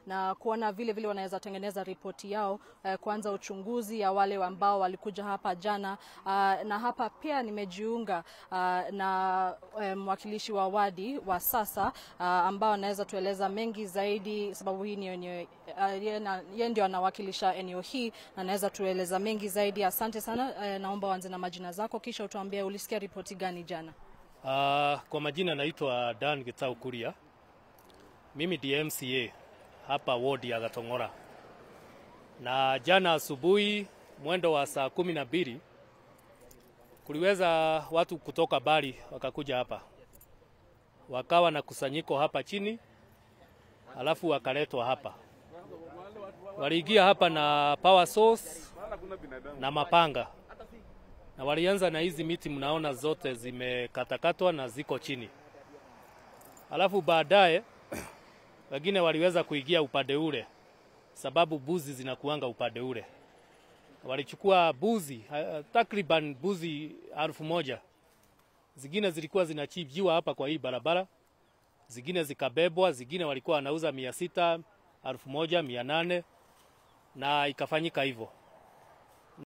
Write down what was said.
na kuona vile vile wanaweza tengeneza ripoti yao eh, kuanza uchunguzi ya wale ambao walikuja hapa jana. Uh, na hapa pia nimejiunga uh, na eh, mwakilishi wa wadi wa sasa uh, ambao anaweza tueleza mengi zaidi, sababu hii ni eneo uh, yeye ndio anawakilisha eneo hii na anaweza tueleza mengi zaidi. Asante sana eh, naomba uanze na majina zako kisha utuambie ulisikia ripoti gani jana. Uh, kwa majina naitwa Dan Gitau Kuria. Mimi DMCA hapa wodi ya Gatong'ora, na jana asubuhi mwendo wa saa kumi na mbili kuliweza watu kutoka Bari wakakuja hapa, wakawa na kusanyiko hapa chini, alafu wakaletwa hapa. Waliingia hapa na power source na mapanga na walianza na hizi miti mnaona zote zimekatakatwa na ziko chini. Alafu baadaye wengine waliweza kuingia upande ule, sababu buzi zinakuanga upande ule. Walichukua buzi uh, takriban buzi elfu moja. Zingine zilikuwa zinachibjiwa hapa kwa hii barabara, zingine zikabebwa, zingine walikuwa wanauza mia sita, elfu moja, mia nane na ikafanyika hivyo.